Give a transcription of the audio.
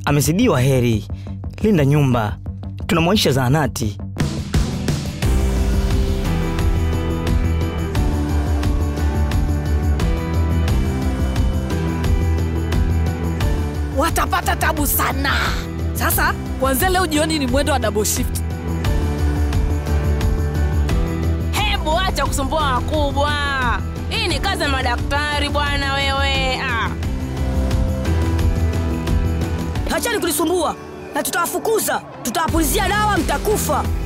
amezidiwa heri. Linda nyumba, tunamwaisha zahanati. watapata tabu sana. Sasa kuanzia leo jioni ni mwendo wa double shift. Hebu acha kusumbua wakubwa. Hii ni kazi ya madaktari bwana wewe. Ah. Hachani kunisumbua na tutawafukuza, tutawapulizia dawa, mtakufa.